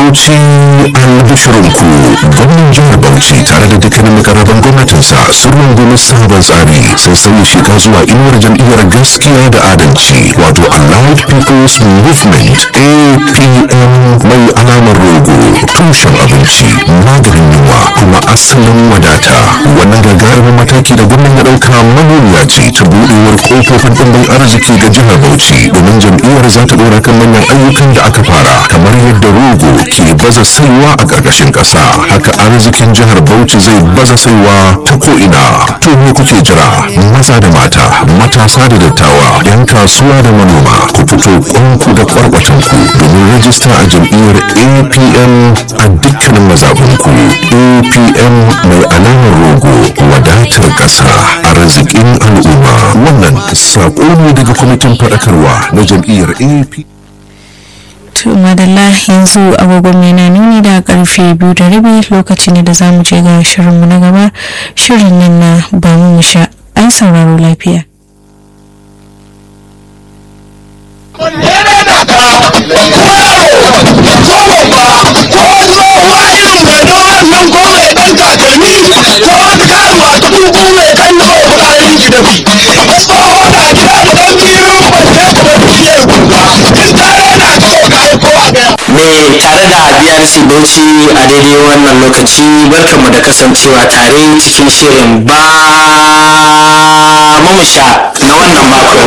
Bauchi albishirinku gwamnan jihar Bauchi tare da dukkanin makarraban gwamnatinsa sun rungumi sabon tsari sun sauya shiga zuwa inuwar jam'iyyar gaskiya da adalci wato Allied People's Movement APM mai alamar rogo tushen abinci maganin yunwa kuma asalin wadata wannan gagarumin mataki da gwamnan ya ɗauka manuniya ce ta buɗewar ƙofofin ɗimbin arziki ga jihar Bauchi domin jam'iyyar za ta ɗora kan manyan ayyukan da aka fara kamar yadda rogo ke baza saiwa a ƙarƙashin ƙasa haka arzikin jihar Bauchi zai baza saiwa ta ko'ina to me kuke jira maza da mata matasa da dattawa yan kasuwa da manoma ku fito kwanku da kwarkwatanku domin rajista a jam'iyyar APM a dukkanin mazaɓunku APM mai alamar rogo wadatar ƙasa arzikin al'umma wannan saƙo ne daga kwamitin faɗakarwa na jam'iyyar AP to madalla yanzu agogon mai na nuni da karfe biyu da rabi lokaci ne da za mu je ga shirinmu na gaba shirin nan na ba mu sha an sauraro lafiya mai tare da BRC Bauchi a daidai wannan lokaci barkanmu da kasancewa tare cikin shirin ba mamusha na wannan mako.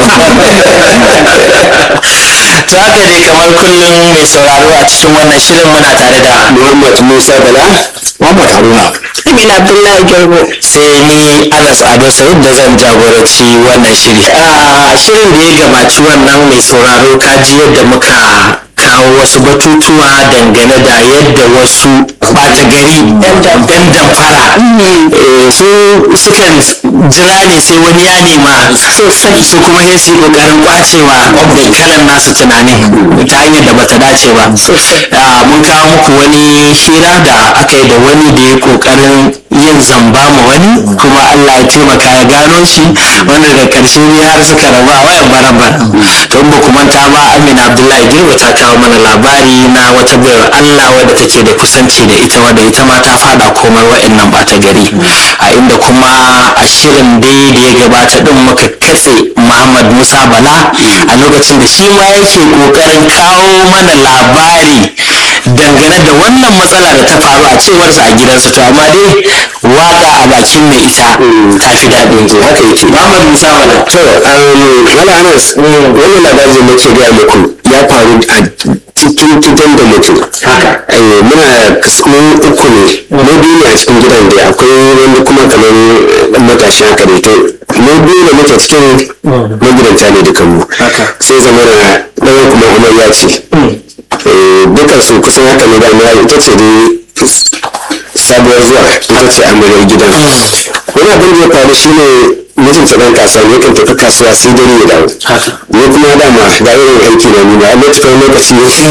Ta haka dai kamar kullum mai sauraro a cikin wannan shirin muna tare da Muhammad Musa Bala, Muhammad Haruna. Amina Abdullahi Garbo. Sai ni Anas Ado Said da zan jagoranci wannan shiri. A shirin da ya gabaci wannan mai sauraro kaji yadda muka kawo wasu batutuwa dangane da yadda wasu ɓata gari yan damfara su sukan jira ne sai wani ya nema su kuma sai su yi ƙoƙarin kwacewa da kalan nasu tunanin ta hanyar da bata dace ba mun kawo muku wani hira da aka yi da wani da ya ƙoƙarin yin zamba ma wani kuma Allah ya taimaka ya gano shi wanda da ƙarshe ne har suka raba a wayan baran to ba ku manta ba Amina Abdullahi Girba ta kawo mana labari na wata bayar Allah wadda take da kusanci da ita wadda ita ma ta fada komar wa'annan bata gari a inda kuma a shirin dai da ya gabata din muka katse Muhammad Musa Bala a lokacin da shi ma yake kokarin kawo mana labari dangane da wannan matsala da ta faru a cewarsa a gidansa to amma dai waka a bakin mai ita ta fi daɗin ji haka yake Muhammad Musa Bala to wala Anas wannan labarin da nake ga muku ya faru a cikin gidan da mutum muna mun uku ne mu biyu ne a cikin gidan da akwai wani kuma kamar dan matashi haka da ita mu biyu da muke cikin magidanta ne dukan mu sai zama da ɗaya kuma amarya ce dukkan su kusan haka ne da amarya ita ce dai sabuwar zuwa ita ce amaryar gidan wani abin da ya faru shine mijinta ɗan kasuwa ne kan tafi kasuwa sai dare ya dawo ni kuma dama ga irin aiki na nuna a lokacin lokaci